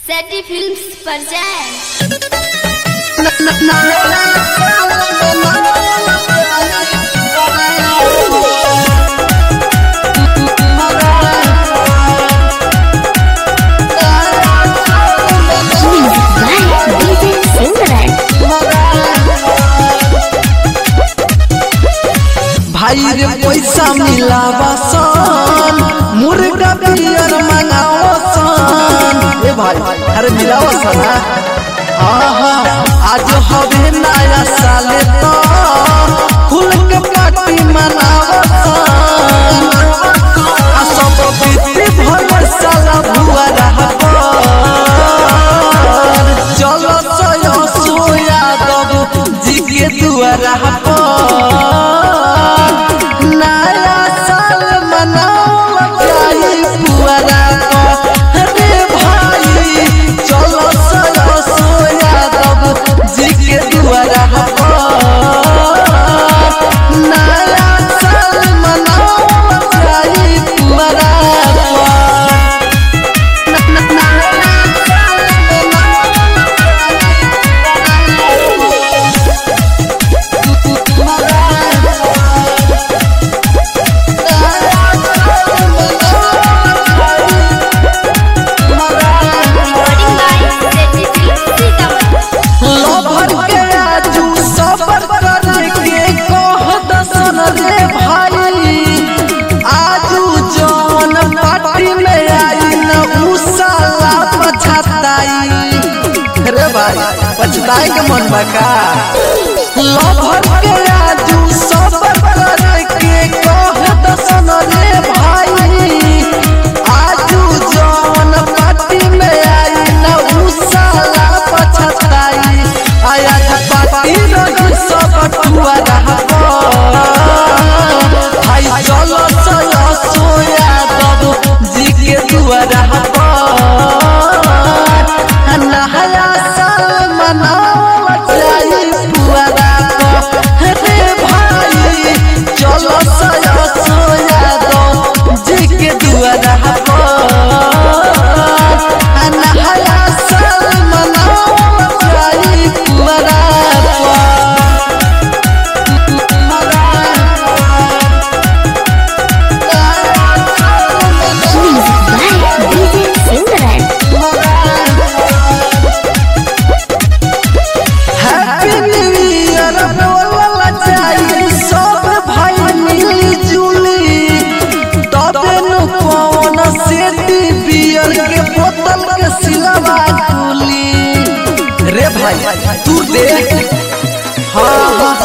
सैटी films पर जाएं भाई रे पैसा मिलावा सन मुर्गा बियर मंगावा सन ए भाई अरे मिलावा सन हाँ हाँ आज हवे नया साल तो खुल के पार्टी मनावा सन आ सब बीती भर साला भुआ रहा चलो सयो सोया दब जी के दुआरा पर नया साल मनाओ जाई पुआरा पर रे भाई चलो सयो सोया दब जी के दुआरा पर नया साल मनाओ जाई पुआरा पर recording by Satty films Sitamarhi लभर के आजू सबर करे के कह दसन रे भाई आजू जौन पार्टी में आई न उ साला पछताई रे भाई पछताए के मन बका लभर के आजू सबर करे के कह दसन रे भाई आजू जौन पार्टी में आई न उ साला पछताई आया था पार्टी रही सब टुआ रहा भाई चलो चलो सोया दब जी के दुआ रहा नया साल मनाओ जाई पुआरा रे भाई चलो सया सोया दो जी के दुआ रहा नया साल मनाओ जाई पुआरा हैप्पी न्यू ईयर बोलला जाई सब भाई मिली जुली तबे नु पवन सेती बियर के बोतल के सिलवा खुली रे भाई तू देख हाँ हाँ